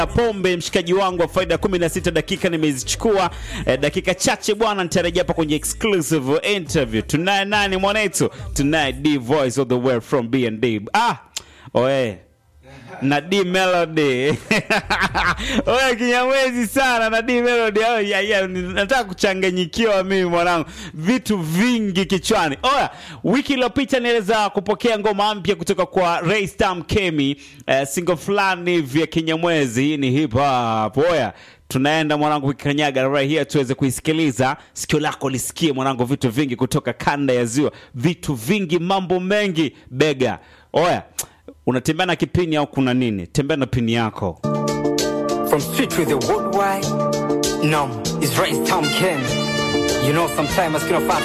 pombe mshikaji wangu wa faida 16 dakika nimezichukua eh, dakika chache bwana nitarejea hapa kwenye exclusive interview tunaye nani mwanetu tunaye d voice of the world from bnd ah oe na D Melody. Oya kinyamwezi sana na D Melody. Oh, ya, ya, nataka kuchanganyikiwa mimi mwanangu. Vitu vingi kichwani. Oya, wiki iliyopita niweza kupokea ngoma mpya kutoka kwa Ray Stam Kemi, eh, single fulani vya kinyamwezi. Hii ni hip hop. Oya, tunaenda mwanangu kukanyaga right here tuweze kuisikiliza sikio lako lisikie mwanangu vitu vingi kutoka kanda ya ziwa vitu vingi mambo mengi bega oya unatembea na kipini au kuna nini tembea na pini yako From street to the worldwide, no, it's right town Ken. You know, sometimes I feel